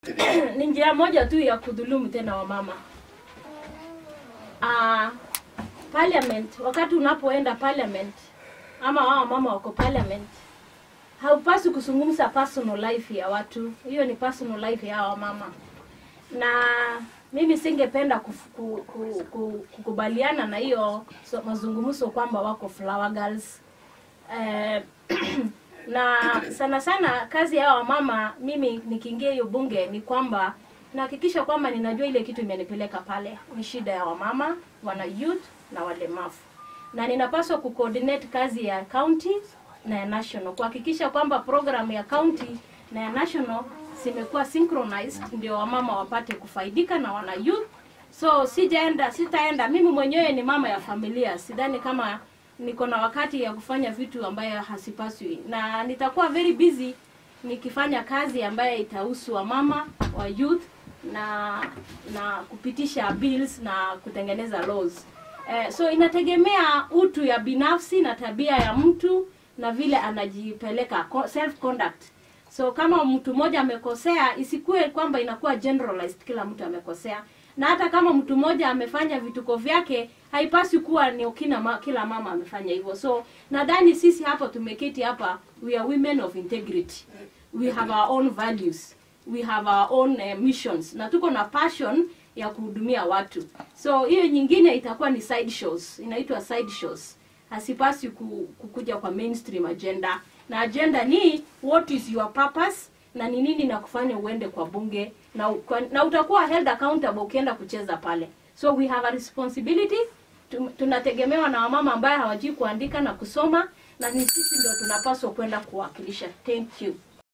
ni njia moja tu ya kudhulumu tena wamama. Uh, parliament, wakati unapoenda parliament ama wao mama wako parliament, haupaswi kuzungumza personal life ya watu. Hiyo ni personal life ya wamama, na mimi singependa kuf- ku- ku- ku- kukubaliana na hiyo so, mazungumzo kwamba wako flower girls eh, na sana sana kazi ya wamama mimi nikiingia hiyo bunge ni kwamba nahakikisha kwamba ninajua ile kitu imenipeleka pale ni shida ya wamama wana youth na walemavu na ninapaswa kucoordinate kazi ya county na ya national kuhakikisha kwamba program ya county na ya national zimekuwa synchronized ndio wamama wapate kufaidika na wana youth so sijaenda sitaenda mimi mwenyewe ni mama ya familia sidhani kama niko na wakati ya kufanya vitu ambayo hasipaswi na nitakuwa very busy nikifanya kazi ambayo itahusu wamama wa youth na na kupitisha bills na kutengeneza laws eh, so inategemea utu ya binafsi na tabia ya mtu na vile anajipeleka co- self conduct so kama mtu mmoja amekosea isikue kwamba inakuwa generalized kila mtu amekosea na hata kama mtu mmoja amefanya vituko vyake haipaswi kuwa ni kila, ma, kila mama amefanya hivyo so nadhani sisi hapa tumeketi hapa we are women of integrity we have our own values we have our own uh, missions na tuko na passion ya kuhudumia watu so hiyo nyingine itakuwa ni side shows inaitwa side shows hasipaswi ku- kukuja kwa mainstream agenda na agenda ni what is your purpose na ni nini na kufanya uende kwa bunge na, u- kwa, na utakuwa held accountable ukienda kucheza pale so we have a responsibility Tum- tunategemewa na wamama ambaye hawajui kuandika na kusoma na ni sisi ndio tunapaswa kwenda kuwakilisha thank you